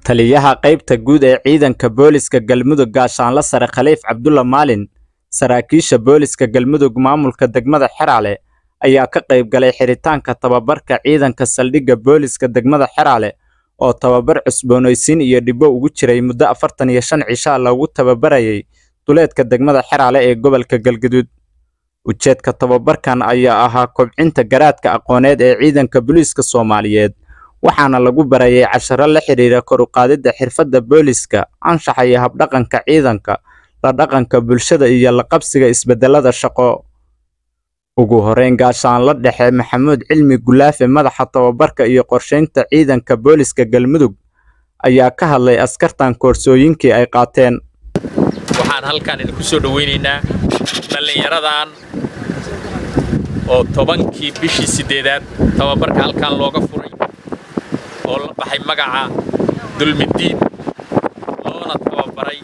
taliyaha qaybta guud ee ciidanka booliska galmudug gaashaanle sare khaliif cabdulla maalin saraakiisha booliska galmudug maamulka degmada xeraale ayaa ka qayb galay xiritaanka tababarka ciidanka saldhigga booliska degmada xeraale oo tababar cusboonaysiin iyo dhibbo ugu jiray muddo afartan iyo shan cishaa loogu tababarayay duleedka degmada xeraale ee gobolka galgaduud ujeedka tababarkan ayaa ahaa kobcinta garaadka aqooneed ee ciidanka booliiska soomaaliyeed waxaana lagu barayay casharo la xidhiira kor u qaadidda xirfadda booliska anshaxa iyo habdhaqanka ciidanka la dhaqanka bulshada iyo la qabsiga isbedelada shaqo ugu horeyn gaashaanla dhexe maxamuud cilmi gulaafe madaxa tababarka iyo qorshaynta ciidanka booliska galmudug ayaa ka hadlay askartan koorsooyinkii ay qaateen waxaan halkan idinku soo dhowaynaynaa dhallinyaradan oo tobankii bishii siddeedaad tababarka halkan looga furay oo la baxay magaca dulmidiin loona tababaray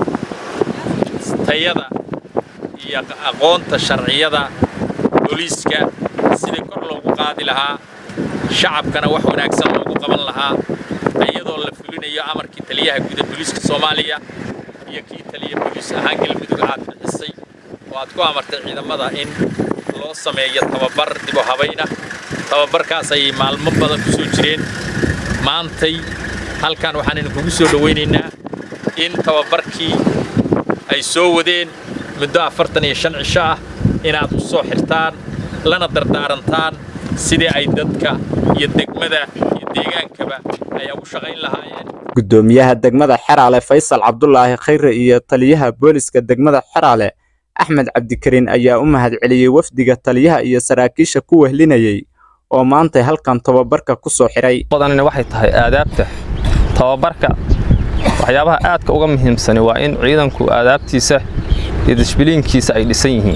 tayada iyo aqoonta sharciyada booliiska sidii kor loogu qaadi lahaa shacabkana wax wanaagsan loogu qaban lahaa iyadoo la fulinayo amarkii taliyaha guuda booliiska soomaaliya iyo kii taliya booliis ahaan galmudug aad bixisay oo aad ku amartay ciidamada in loo sameeyo tababar dibo habayna tababarkaas ayay maalmo badan ku soo jireen maantay halkan waxaan idinkugu soo dhowaynaynaa in tababarkii ay soo wadeen muddo afartan iyo shan cisho ah inaad u soo xirtaan lana dardaarantaan sidii ay dadka iyo degmada iyo deegaankaba ay ugu shaqayn lahaayeen guddoomiyaha degmada xeraale faysal cabdulaahi khayre iyo taliyaha booliska degmada xeraale axmed cabdikariin ayaa u mahadceliyey wafdiga taliyaha iyo saraakiisha ku wehlinayay oo maantay halkan tababarka ku soo xidhay badanina waxay tahay aadaabta tababarka waxyaabaha aadka uga muhiimsani waa in ciidanku aadaabtiisa iyo dishbiliinkiisa ay dhisan yihiin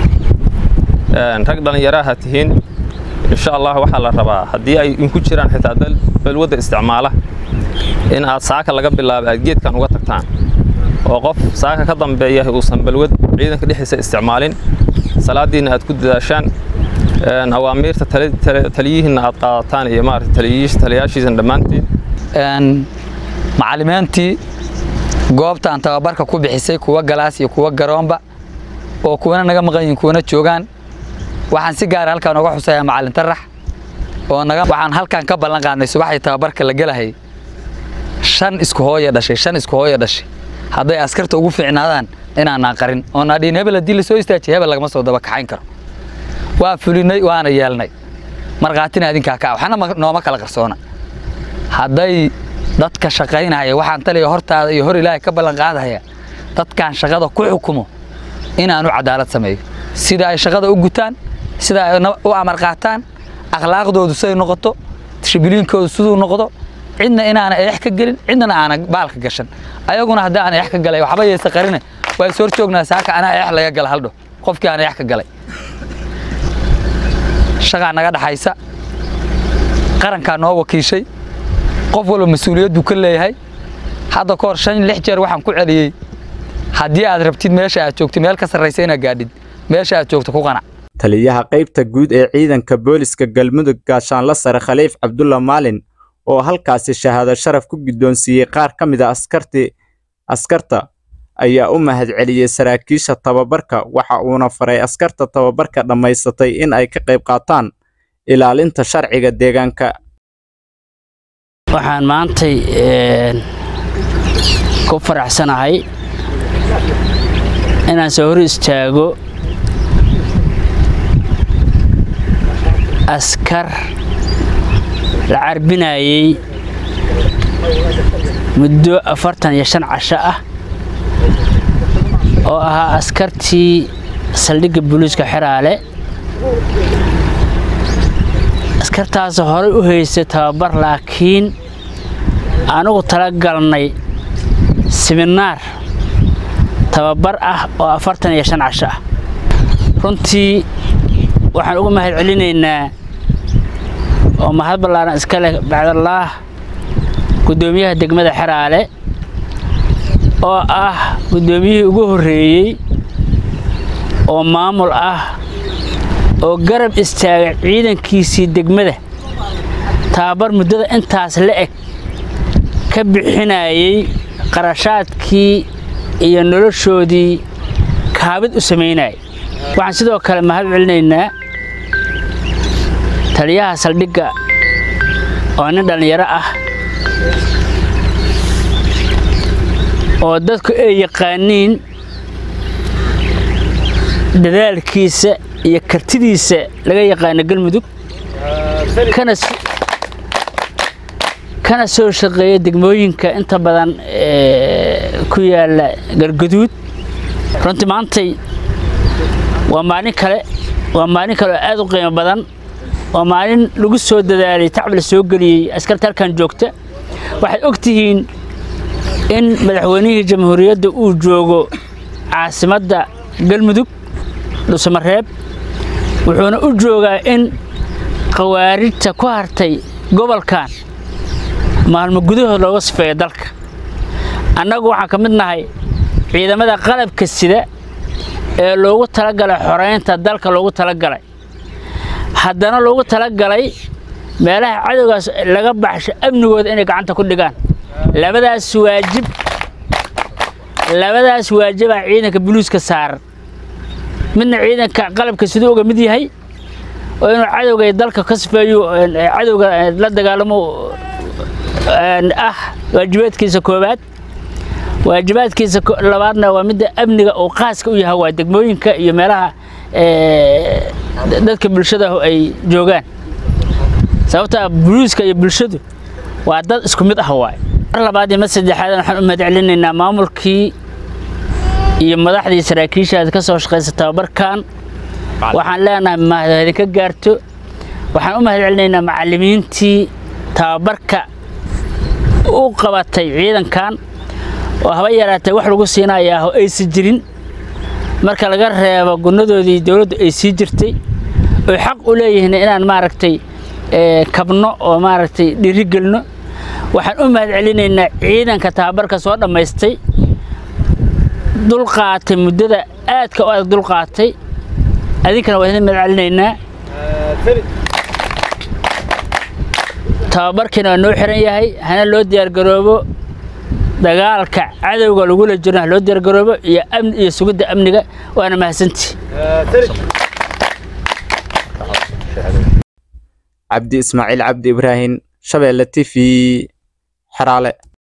rag dhallinyaraha tihiin insha allah waxaa la rabaa haddii ay inku jiraan xitaa balwadda isticmaala in aad saaka laga bilaabo aad geedkan uga tagtaan oo qof saaka ka dambeeya uusan balwad ciidanka dhexdiisa isticmaalin salaadiinna aad ku dadaashaan awaamiirta taliyihiinna aad qaadataan iyo maarata taliyayaashiisan dhammaantiin macallimiintii goobtaan tababarka ku bixisay kuwa galaas iyo kuwa garoonba oo kuwana naga maqan yihiin kuwana joogaan waxaan si gaara halkaan uga xusayaa macallin tarax oo naga waxaan halkaan ka ballan qaadnay subaxdii tababarka la gelahay shan isku hooya dhashay shan isku hooya dhashay hadday askarta ugu fiicnaadaan inaanaan qarin oon adhiin hebel haddii lasoo istaajiy hebel lagama soo daba kaxayn karo waa fulinay waana yeelnay markhaatina idinkaa kaa waxna nooma kala qarsoona hadday dadka shaqaynaya waxaan taliya hortaada iyo hor ilaahay ka ballan qaadaya dadkaan shaqada ku xukumo inaanu cadaalad sameeyo sida ay shaqada u gutaan sida ay u amar qaataan akhlaaqdoodu siday noqoto tishbiliinkoodu siduu noqdo cidna inaana eex ka gelin cidnana aana baalka gashan ayaguna haddii aan eex ka galay waxba yeesa qarine waa is hor joognaa saaka anaa eex laga gala haldho qofkii aan eex ka galay shaqaa naga dhaxaysa qarankaa noo wakiishay qof walba mas-uuliyaddu ka leeyahay hadda ka hor shan lix jeer waxaan ku celiyey haddii aad rabtid meesha aad joogtid meel ka sarraysa inaad gaadhid meesha aad joogto ku qanac taliyaha qaybta guud ee ciidanka booliska galmudug gaashaanle sare khaliif cabdulla maalin oo halkaasi shahaado sharaf ku guddoonsiiyey qaar ka mid a askarti askarta ayaa u mahadceliyey saraakiisha tababarka waxa uuna faray askarta tababarka dhammaysatay in ay ka qayb qaataan ilaalinta sharciga deegaanka waxaan maantay ku faraxsanahay inaan soo hor istaago askar la carbinayay muddo afartan iyo shan casho ah oo ahaa askartii saldhigga booliiska xeraale askartaas horey u haystay tababar laakiin anugu tala galnay siminaar tababar ah oo afartan iyo shan casho ah runtii waxaan uga mahad celinaynaa oo mahad ballaaran iska leh bacdallaah guddoomiyaha degmada xeraale oo ah guddoomiyihii ugu horreeyey oo maamul ah oo garab istaagay ciidankiisii degmada tababar muddada intaas la eg ka bixinayay qarashaadkii iyo noloshoodii kaabid u samaynayay waxaan sidoo kale mahad celinaynaa taliyaha saldhigga oo nin dhallinyaro ah oo dadku ay yaqaaniin dadaalkiisa iyo kartidiisa laga yaqaano galmudug kana s- kana soo shaqeeya degmooyinka inta badan ee, ku yaala galguduud runtii maantay waa maalin kale waa maalin kale oo aad u qiimo badan waa maalin lagu soo dadaalay tacab la soo geliyey askarta halkan joogta waxaad og tihiin in madaxweynihii jamhuuriyadda uu joogo caasimadda galmudug dhuusamareeb wuxuuna u joogaa in khawaarijta ku hartay gobolkan maalmo gudahood looga sifeeyo dalka annagu waxaan ka mid nahay ciidamada qalabka sida ee loogu talagalay xoreynta dalka loogu talagalay haddana loogu talagalay meelaha cadowgaas laga baxsho amnigooda inay gacanta ku dhigaan labadaas waajib labadaas waajibaa ciidanka buluuska saaran midna ciidanka qalabka siduu uga mid yahay oo inuu cadowga iyo dalka ka sifeeyo een, ee cadowga ee, la dagaalamo een, ah waajibaadkiisa koowaad waajibaadkiisa ko- labaadna waa midda amniga uu qaaska u yahay waa degmooyinka iyo meelaha ee, dadka bulshada ay joogaan sababta buluuska iyo bulshadu waa dad isku mid ah waay mar labaad iyo mar saddexaad waxaan u mahad celinaynaa maamulkii iyo madaxdii saraakiisha ka soo shaqaysa tababarkan waxaan leenahay mahad idinka gaarto waxaan u mahad celinaynaa macallimiintii tababarka u qabatay ciidankan oo haba yaraatee wax lagu siinayaa oo aysan jirin marka laga reebo gunadoodii dowladdu ay sii jirtay oy xaq u leeyihiin inaan maaragtay ee, kabno oo maaragtay dhiirigelino waxaan u mahad celinaynaa ciidanka tababarka soo dhammaystay dulqaatay muddada aadka u adag dulqaatay adinkana waa idin mahad celinaynaa tababarkiina waa noo xiran yahay hana loo diyaargaroobo dagaalka cadowga lagula jiro ha loo diyaargaroobo iyo amni iyo sugidda amniga waana mahadsantii cabdi ismaaciil cabdi ibraahin shabeelle t v xeraale